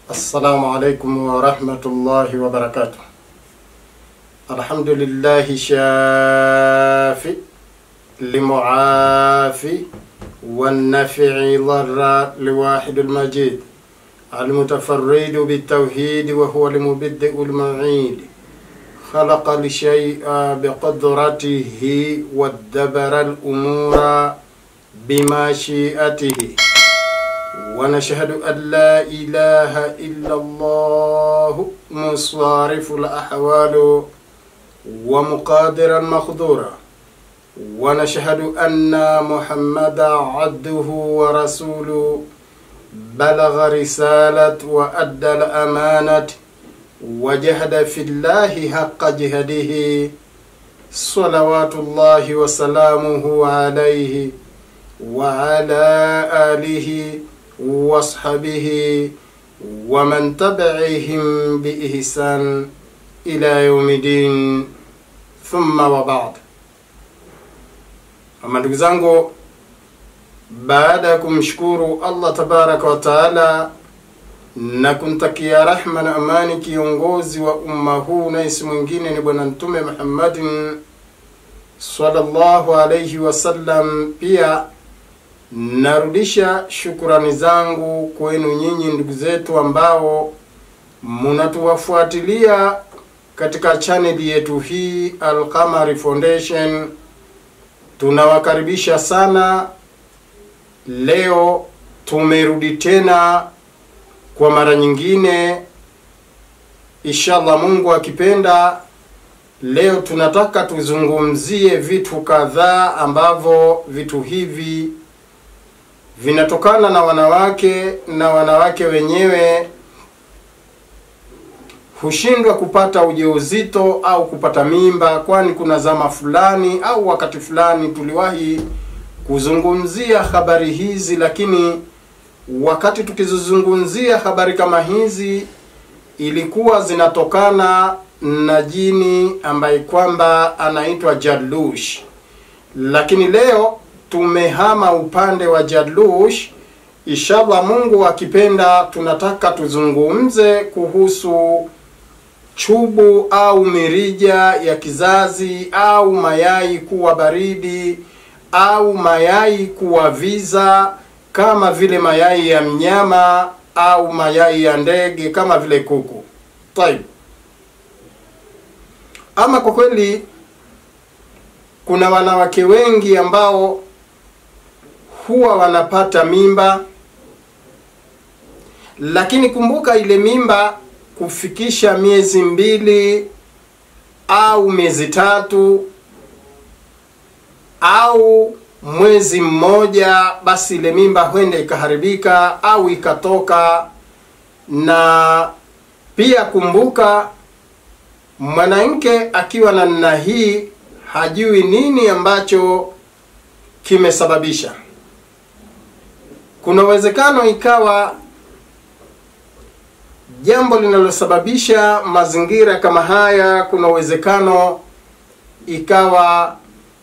السلام عليكم ورحمة الله وبركاته الحمد لله شافي لمعافي والنفع ضر لواحد المجيد المتفرد بالتوحيد وهو المبدئ المعيد خلق الشيء بقدرته ودبر الأمور بمشيئته ونشهد أن لا إله إلا الله مصارف الأحوال ومقادر المقدورة ونشهد أن محمدا عبده ورسوله بلغ رسالة وأدى الأمانة وجهد في الله حق جهده صلوات الله وسلامه عليه وعلى آله وصحبه ومن تبعهم بإحسان إلى يوم الدين ثم وبعد ama ndugu zangu baada ya kumshukuru allah tabaraka wa taala na kumtakia rahma na amani kiongozi wa umma huu na isi mwingine ni bwana mtume muhammadin sallallahu alaihi wasallam pia narudisha shukurani zangu kwenu nyinyi ndugu zetu ambao munatuwafuatilia katika chaneli yetu hii alqamari foundation tunawakaribisha sana leo tumerudi tena kwa mara nyingine inshallah mungu akipenda leo tunataka tuzungumzie vitu kadhaa ambavyo vitu hivi vinatokana na wanawake na wanawake wenyewe hushindwa kupata ujauzito au kupata mimba kwani kuna zama fulani au wakati fulani tuliwahi kuzungumzia habari hizi lakini wakati tukizizungumzia habari kama hizi ilikuwa zinatokana na jini ambaye kwamba anaitwa Jalush lakini leo tumehama upande wa Jalush inshallah Mungu akipenda tunataka tuzungumze kuhusu chubu au mirija ya kizazi au mayai kuwa baridi au mayai kuwa viza kama vile mayai ya mnyama au mayai ya ndege kama vile kuku. Taib. Ama kwa kweli kuna wanawake wengi ambao huwa wanapata mimba, lakini kumbuka ile mimba kufikisha miezi mbili au miezi tatu au mwezi mmoja, basi ile mimba huenda ikaharibika au ikatoka. Na pia kumbuka, mwanamke akiwa na namna hii hajui nini ambacho kimesababisha. Kuna uwezekano ikawa jambo linalosababisha mazingira kama haya, kuna uwezekano ikawa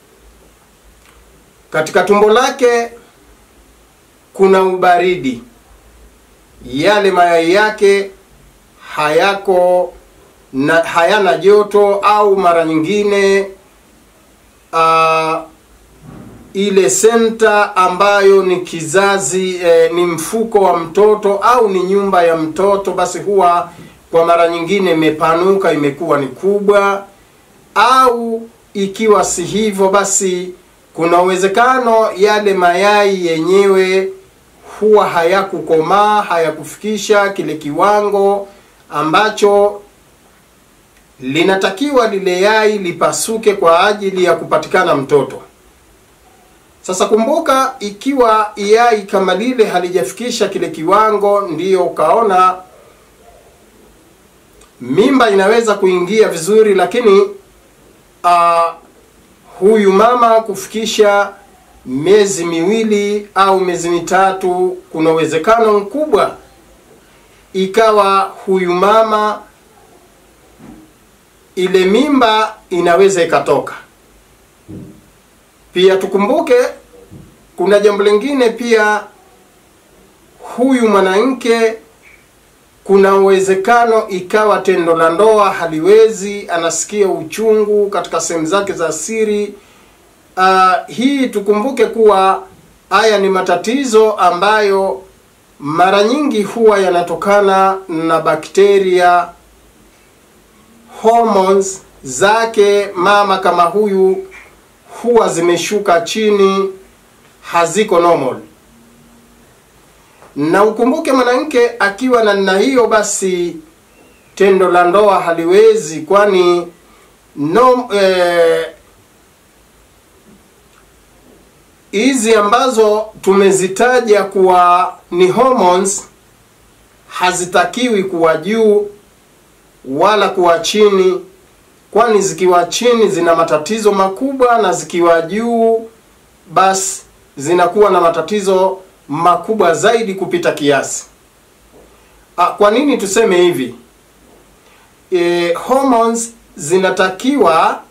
katika tumbo lake kuna ubaridi, yale mayai yake hayako na hayana joto, au mara nyingine uh, ile senta ambayo ni kizazi eh, ni mfuko wa mtoto au ni nyumba ya mtoto, basi huwa kwa mara nyingine imepanuka, imekuwa ni kubwa, au ikiwa si hivyo, basi kuna uwezekano yale mayai yenyewe huwa hayakukomaa, hayakufikisha kile kiwango ambacho linatakiwa lile yai lipasuke kwa ajili ya kupatikana mtoto. Sasa kumbuka, ikiwa yai kama lile halijafikisha kile kiwango, ndiyo ukaona mimba inaweza kuingia vizuri, lakini uh, huyu mama kufikisha miezi miwili au miezi mitatu, kuna uwezekano mkubwa ikawa huyu mama ile mimba inaweza ikatoka. Pia tukumbuke kuna jambo lingine pia, huyu mwanamke kuna uwezekano ikawa tendo la ndoa haliwezi, anasikia uchungu katika sehemu zake za siri. Uh, hii tukumbuke kuwa haya ni matatizo ambayo mara nyingi huwa yanatokana na bakteria hormones zake mama kama huyu huwa zimeshuka chini, haziko normal. Na ukumbuke mwanamke akiwa na namna hiyo, basi tendo la ndoa haliwezi, kwani no eh, hizi ambazo tumezitaja kuwa ni hormones hazitakiwi kuwa juu wala kuwa chini, kwani zikiwa chini zina matatizo makubwa na zikiwa juu basi zinakuwa na matatizo makubwa zaidi kupita kiasi. Ah, kwa nini tuseme hivi? E, hormones zinatakiwa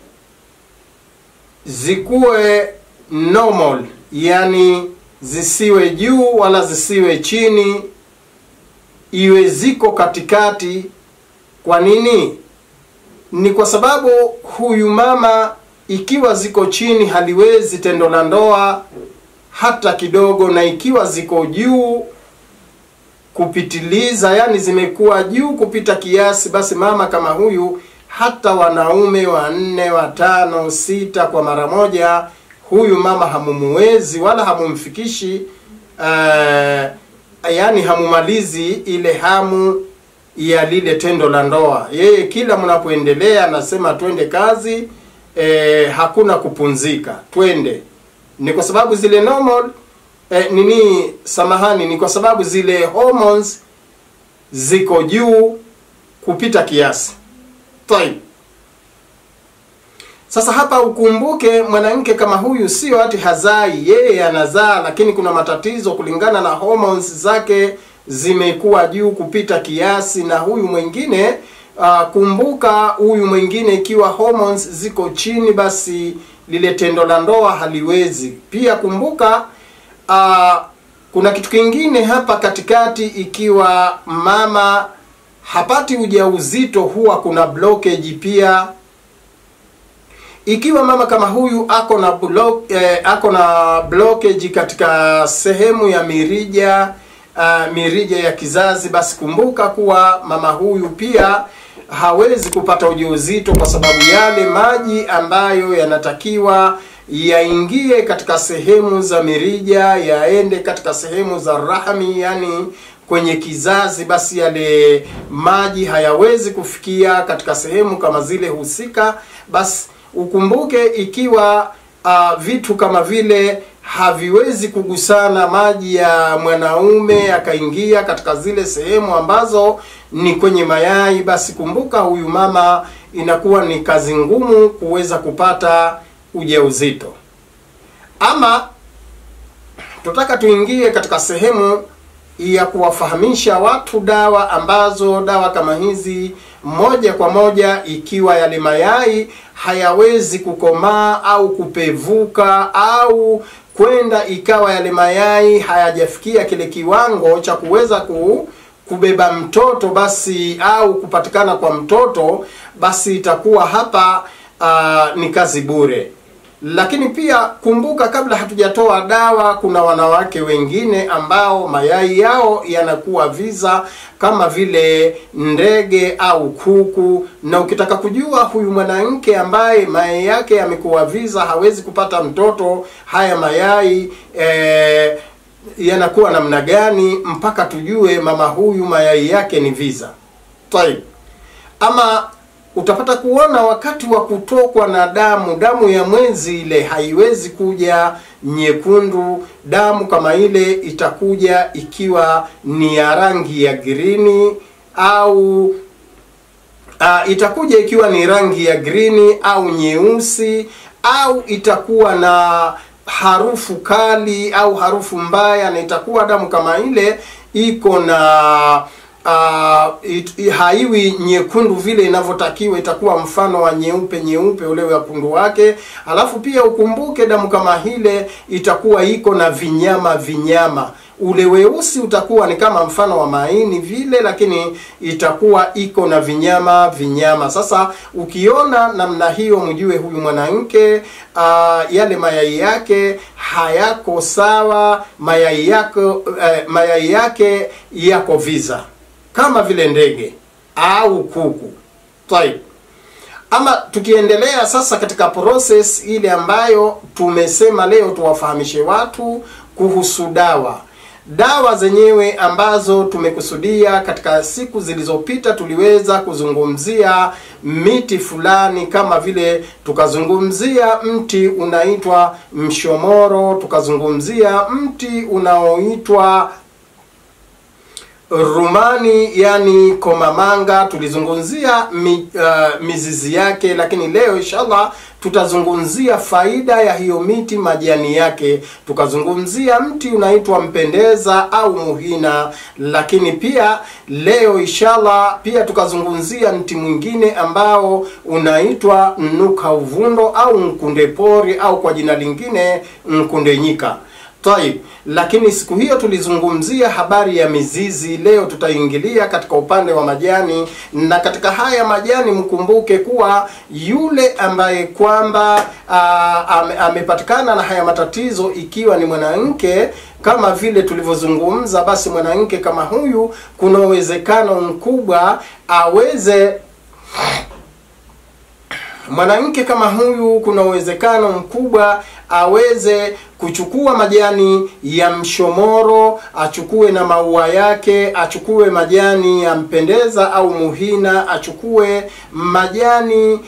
zikuwe normal, yani zisiwe juu wala zisiwe chini, iwe ziko katikati. Kwa nini? Ni kwa sababu huyu mama ikiwa ziko chini haliwezi tendo la ndoa hata kidogo, na ikiwa ziko juu kupitiliza, yani zimekuwa juu kupita kiasi, basi mama kama huyu hata wanaume wanne, watano, sita kwa mara moja, huyu mama hamumuwezi wala hamumfikishi uh, yani hamumalizi ile hamu ya lile tendo la ndoa. Yeye kila mnapoendelea anasema twende kazi, eh, hakuna kupunzika, twende. Ni kwa sababu zile normal eh, nini, samahani, ni kwa sababu zile hormones ziko juu kupita kiasi. Taib. Sasa hapa ukumbuke, mwanamke kama huyu sio ati hazai, yeye anazaa, lakini kuna matatizo kulingana na hormones zake zimekuwa juu kupita kiasi, na huyu mwingine uh, kumbuka, huyu mwingine ikiwa hormones ziko chini, basi lile tendo la ndoa haliwezi. Pia kumbuka, uh, kuna kitu kingine hapa katikati, ikiwa mama hapati ujauzito, huwa kuna blockage pia ikiwa mama kama huyu ako na block, eh, ako na blockage katika sehemu ya mirija uh, mirija ya kizazi, basi kumbuka kuwa mama huyu pia hawezi kupata ujauzito kwa sababu yale maji ambayo yanatakiwa yaingie katika sehemu za mirija yaende katika sehemu za rahmi, yani kwenye kizazi, basi yale maji hayawezi kufikia katika sehemu kama zile husika. Basi ukumbuke ikiwa uh, vitu kama vile haviwezi kugusana maji ya mwanaume yakaingia katika zile sehemu ambazo ni kwenye mayai, basi kumbuka huyu mama inakuwa ni kazi ngumu kuweza kupata ujauzito. Ama tutaka tuingie katika sehemu ya kuwafahamisha watu dawa ambazo dawa kama hizi moja kwa moja, ikiwa yale mayai hayawezi kukomaa au kupevuka au kwenda ikawa yale mayai hayajafikia kile kiwango cha kuweza ku kubeba mtoto basi au kupatikana kwa mtoto, basi itakuwa hapa uh, ni kazi bure. Lakini pia kumbuka, kabla hatujatoa dawa, kuna wanawake wengine ambao mayai yao yanakuwa viza kama vile ndege au kuku, na ukitaka kujua huyu mwanamke ambaye mayai yake yamekuwa viza, hawezi kupata mtoto, haya mayai eh, yanakuwa namna gani, mpaka tujue mama huyu mayai yake ni viza. Taib. Ama utapata kuona wakati wa kutokwa na damu, damu ya mwezi ile haiwezi kuja nyekundu. Damu kama ile itakuja ikiwa ni ya rangi ya girini au uh, itakuja ikiwa ni rangi ya grini au nyeusi au itakuwa na harufu kali au harufu mbaya, na itakuwa damu kama ile iko na uh, it, haiwi nyekundu vile inavyotakiwa, itakuwa mfano wa nyeupe nyeupe ule wekundu wake. Alafu pia ukumbuke damu kama ile itakuwa iko na vinyama vinyama. ule weusi utakuwa ni kama mfano wa maini vile, lakini itakuwa iko na vinyama vinyama. Sasa ukiona namna hiyo, mjue huyu mwanamke uh, yale mayai yake hayako sawa, mayai yako uh, mayai yake yako viza kama vile ndege au kuku. Taib. Ama tukiendelea sasa katika process ile ambayo tumesema leo tuwafahamishe watu kuhusu dawa. Dawa zenyewe ambazo tumekusudia katika siku zilizopita, tuliweza kuzungumzia miti fulani, kama vile tukazungumzia mti unaitwa mshomoro, tukazungumzia mti unaoitwa rumani yani komamanga, tulizungumzia mi, uh, mizizi yake, lakini leo inshallah tutazungumzia faida ya hiyo miti, majani yake. Tukazungumzia mti unaitwa mpendeza au muhina, lakini pia leo inshallah pia tukazungumzia mti mwingine ambao unaitwa mnuka uvundo au mkunde pori au kwa jina lingine mkunde nyika. Taib. Lakini siku hiyo tulizungumzia habari ya mizizi. Leo tutaingilia katika upande wa majani, na katika haya majani mkumbuke kuwa yule ambaye kwamba ame, amepatikana na haya matatizo, ikiwa ni mwanamke kama vile tulivyozungumza, basi mwanamke kama huyu kuna uwezekano mkubwa aweze mwanamke kama huyu kuna uwezekano mkubwa aweze kuchukua majani ya mshomoro, achukue na maua yake, achukue majani ya mpendeza au muhina, achukue majani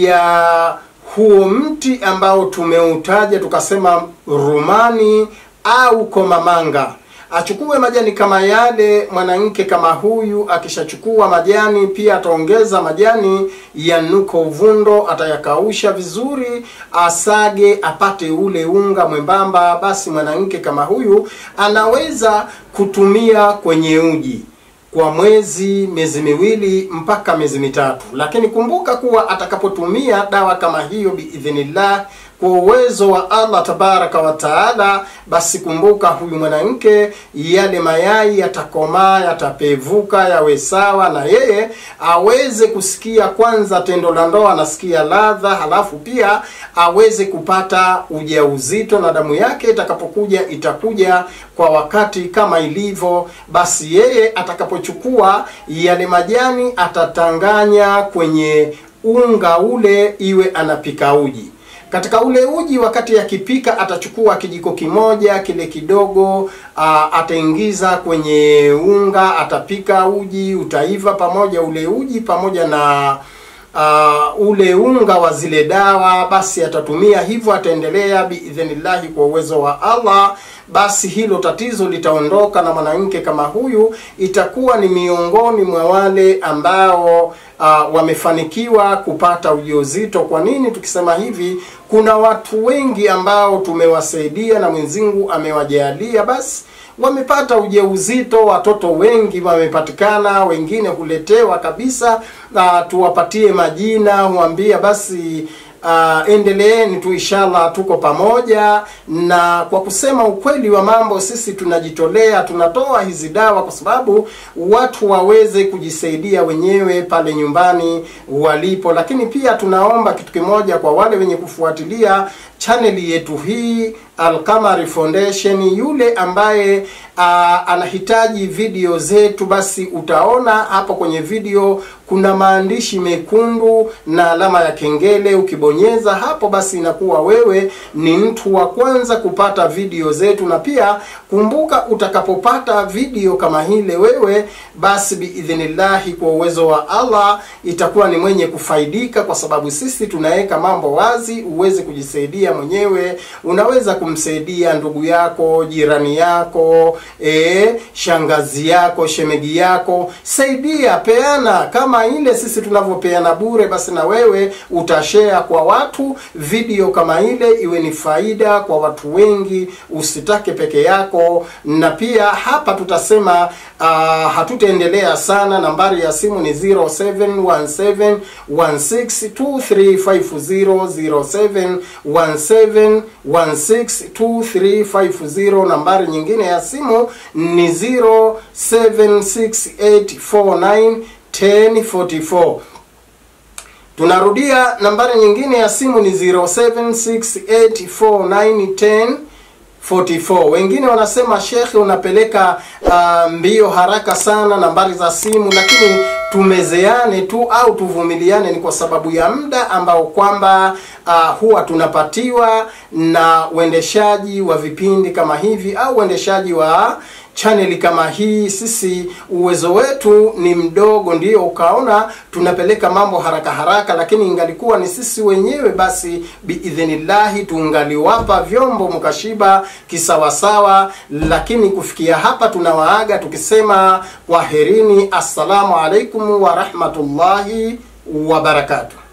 ya huo mti ambao tumeutaja tukasema rumani au komamanga achukue majani kama yale. Mwanamke kama huyu akishachukua majani, pia ataongeza majani ya nuko uvundo, atayakausha vizuri, asage, apate ule unga mwembamba. Basi mwanamke kama huyu anaweza kutumia kwenye uji kwa mwezi, miezi miwili mpaka miezi mitatu. Lakini kumbuka kuwa atakapotumia dawa kama hiyo biidhnillah kwa uwezo wa Allah tabaraka wa taala, basi kumbuka huyu mwanamke, yale mayai yatakomaa, yatapevuka, yawe sawa na yeye aweze kusikia kwanza tendo la ndoa, anasikia ladha, halafu pia aweze kupata ujauzito, na damu yake itakapokuja itakuja kwa wakati kama ilivyo. Basi yeye atakapochukua yale majani atatanganya kwenye unga ule, iwe anapika uji katika ule uji wakati akipika, atachukua kijiko kimoja kile kidogo, a, ataingiza kwenye unga, atapika uji, utaiva pamoja ule uji pamoja na uh, ule unga wa zile dawa. Basi atatumia hivyo, ataendelea biidhnillahi kwa uwezo wa Allah basi hilo tatizo litaondoka, na mwanamke kama huyu itakuwa ni miongoni mwa wale ambao uh, wamefanikiwa kupata ujauzito. Kwa nini tukisema hivi? Kuna watu wengi ambao tumewasaidia na Mwenyezi amewajalia basi wamepata ujauzito, watoto wengi wamepatikana, wengine huletewa kabisa. Uh, tuwapatie majina, huambia basi Uh, endeleeni tu inshallah, tuko pamoja. Na kwa kusema ukweli wa mambo, sisi tunajitolea, tunatoa hizi dawa kwa sababu watu waweze kujisaidia wenyewe pale nyumbani walipo, lakini pia tunaomba kitu kimoja kwa wale wenye kufuatilia chaneli yetu hii Alqamari Foundation, yule ambaye uh, anahitaji video zetu, basi utaona hapo kwenye video kuna maandishi mekundu na alama ya kengele. Ukibonyeza hapo, basi inakuwa wewe ni mtu wa kwanza kupata video zetu, na pia kumbuka, utakapopata video kama hile wewe, basi biidhnillahi, kwa uwezo wa Allah itakuwa ni mwenye kufaidika, kwa sababu sisi tunaweka mambo wazi, uweze kujisaidia mwenyewe. Unaweza kumsaidia ndugu yako, jirani yako, e, shangazi yako, shemegi yako, saidia, peana kama ile sisi tunavyopeana bure, basi na wewe utashare kwa watu video kama ile, iwe ni faida kwa watu wengi, usitake peke yako. Na pia hapa tutasema uh, hatutaendelea sana. Nambari ya simu ni 0717162350 071716 062350 nambari nyingine ya simu ni 0768491044 tunarudia nambari nyingine ya simu ni 07684910 44 wengine wanasema shekhe unapeleka uh, mbio haraka sana nambari za simu lakini tumezeane tu au tuvumiliane ni kwa sababu ya muda ambao kwamba uh, huwa tunapatiwa na uendeshaji wa vipindi kama hivi au uendeshaji wa chaneli kama hii sisi uwezo wetu ni mdogo ndio ukaona tunapeleka mambo haraka haraka lakini ingalikuwa ni sisi wenyewe basi biidhnillahi tungaliwapa vyombo mkashiba kisawasawa lakini kufikia hapa tunawaaga tukisema kwaherini assalamu alaikum warahmatullahi wabarakatuh